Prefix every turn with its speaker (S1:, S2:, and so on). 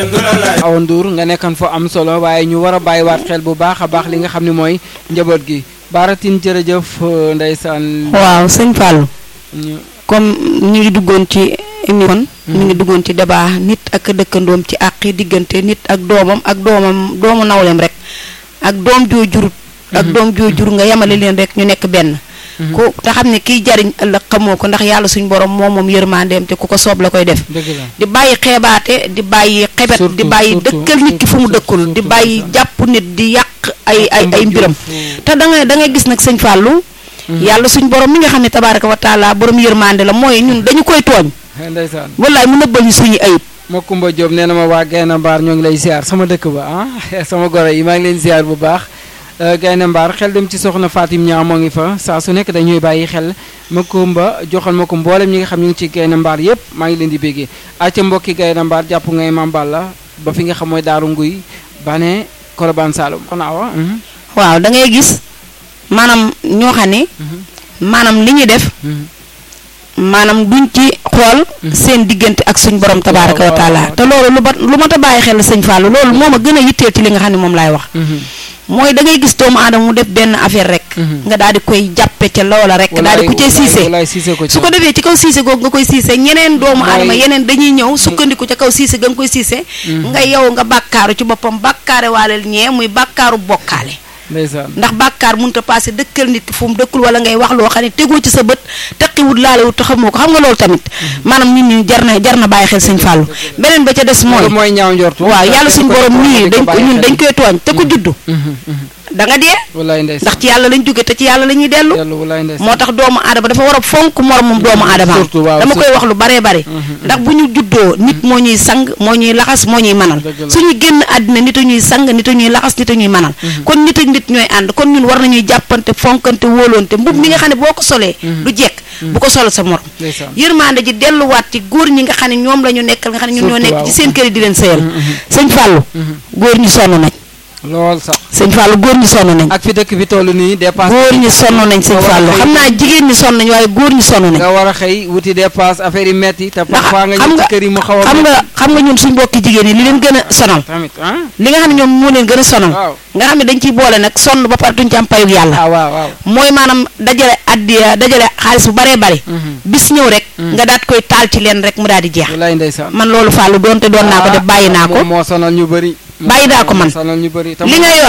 S1: Awa Ndour nga nekkan fa am solo waaye ñu war a bàyyiwaat xel bu baax a baax li nga xam ne mooy njaboot gi baaratin jërëjëf ndeysaan
S2: waaw sëñ Fallou
S1: ñu
S2: comme ñu ngi duggoon ci émission ñu ngi duggoon ci débat nit ak dëkkandoom ci àqi diggante nit ak doomam ak doomam doomu nawleem rek ak doom joo jurut ak doom joo jur nga yemale leen rek ñu nekk benn ku te xam ne kiy jariñ ëllëg xamoo ko ndax yàlla suñ borom moom moom yërmandeem te ku ko soob la koy def
S1: dëgg la
S2: di bàyyi xeebaate di bàyyi xebet di
S1: Surtout,
S2: bàyyi
S1: surtout,
S2: dëkkal nit ki fu mu
S1: surtout,
S2: dëkkul di
S1: surtout,
S2: bàyyi
S1: surtout.
S2: jàpp nit di yàq ay ay ay mbiram
S1: Jëf.
S2: te da ngay da ngay gis nag sëñ Fallou yàlla suñ borom mi nga xam ne tabaaraka wa taala borom yërmande la mooy ñun dañu koy tooñ
S1: ndeysaan
S2: wallaay mu nëbbal ñu suñu ayib
S1: ma Kumba Diop nee na ma waa Gaynde Mbaar ñoo ngi lay ziar sama dëkk ba ah sama goro yi maa ngi leen ziar bu baax Euh, Gaynde Mbaar xel dem ci soxna Fatim Ñaa moo ngi fa saa su nekk dañuy bàyyi xel ma Kumba joxal ma ko mboolem ñi nga xam ñu ngi ci Gaynde Mbaar yépp maa ngi leen di béggee acca mbokki Gaynde Mbaar jàpp ngay mambal la ba fi nga xam mooy Daaru Nguy bane Kolobaan Saalum xanaa wa mhm,
S2: waaw da ngay gis maanaam ñoo xam ne
S1: mhm,
S2: maanaam li ñuy def
S1: mhm.
S2: maanaam duñ ci xool seen diggante ak suñ borom tabaaraka wa
S1: waaw,
S2: taala
S1: waaw.
S2: te loolu lu ba lu mat a bàyyi xel la sëñ Fallou loolu moo ma gën a yitteel ci li nga xam ne moom laay wax
S1: Mhm,
S2: mooy da ngay gis doomu aadama mu def benn affaire rek
S1: Mhm.
S2: nga daal di koy jàppe ca loola rek daal di ku cee
S1: walaay-
S2: siise
S1: walaay siise ko ci
S2: su ko defee ci kaw siise googu nga koy siise ñeneen doomu
S1: Mooy-
S2: aadama yeneen dañuy ñëw sukkandiku ca kaw siise ga nga koy siise nga yow nga bàkkaaru ci boppam bàkkaare waaleel ñee muy bàkkaaru bokkaale
S1: ndeysaan
S2: ndax bàkkaar mënut a passé dëkkal nit ki fu mu dëkkul wala ngay wax loo xam ne tegoo ci sa bët teqiwut laalewut te xamoo ko xam nga loolu tamit maanaam nit ñi jar na jar na bàyyi xel sëñ Fallou beneen ba ca des mooy
S1: loolu mooy ñaaw njortu
S2: waaw yàlla suñ borom nii dañ ko ñun dañ koy tooñ te ku juddu
S1: Mhm, mhm.
S2: da nga dee
S1: walaay ndeysaan
S2: ndax ci yàlla lañ jóge te ci yàlla la ñuy dellu
S1: yàlla walaay ndeysaan
S2: moo tax doomu aadama dafa war a fonk moromam doomu aadama
S1: surtout waaw,
S2: dama koy
S1: surtout.
S2: wax lu baree bare ndax bu ñu juddoo nit moo ñuy sang moo ñuy laxas moo ñuy manal
S1: Dëgg la.
S2: suñu génn àddina nit a ñuy sang nit a ñuy laxas nit a ñuy manal kon nit ak nit ñooy ànd kon ñun war nañuy jàppante fonkante wóolonte mbub mi nga xam ne boo ko solee du jekk bu ko sol sa morom
S1: ndeysaan
S2: yërmande ji delluwaat ci góor ñi nga xam ne ñoom la ñu nekkal nga xam ne ñun ñoo
S1: Surtout,
S2: nekk
S1: waaw.
S2: ci seen kër yi di leen sëyal sëñ Fallou góor ñi sonn nañ
S1: lool sax
S2: sëñ Fallou góor ñi sonn nañ
S1: ak fi dëkk bi toll nii dépasse
S2: góor ñi sonn nañ sëñ
S1: nga war a
S2: Fallou
S1: xëy-
S2: xam naa jigéen ñi sonn nañ waaye góor ñi sonn nañ
S1: nga war a xëy wuti dépasse affaire yi metti te
S2: ndax
S1: parfois nga
S2: xam
S1: ñëw
S2: nga
S1: ci kër yi mu xaw a
S2: xam nga xam nga ñun suñ mbokki jigéen ñi li leen gën a sonal
S1: tamit ah
S2: li nga xam ne ñoom moo leen gën a sonal
S1: waaw
S2: nga xam ne dañ ciy boole nag sonn ba pare duñ ci am payug yàlla
S1: ah waaw waaw
S2: mooy maanaam dajale addiya dajale xaalis bu baree bari bis ñëw rek nga daat koy taal ci leen rek mu daal di jeex
S1: walaay ndeysaan
S2: man loolu Fallou doonte doon naa ko def bàyyi naa ko
S1: moom moo sonal ñu bëri
S2: Bàyyi naa ko man.
S1: moo sonal ñu bëri te
S2: li
S1: moom-
S2: nga yor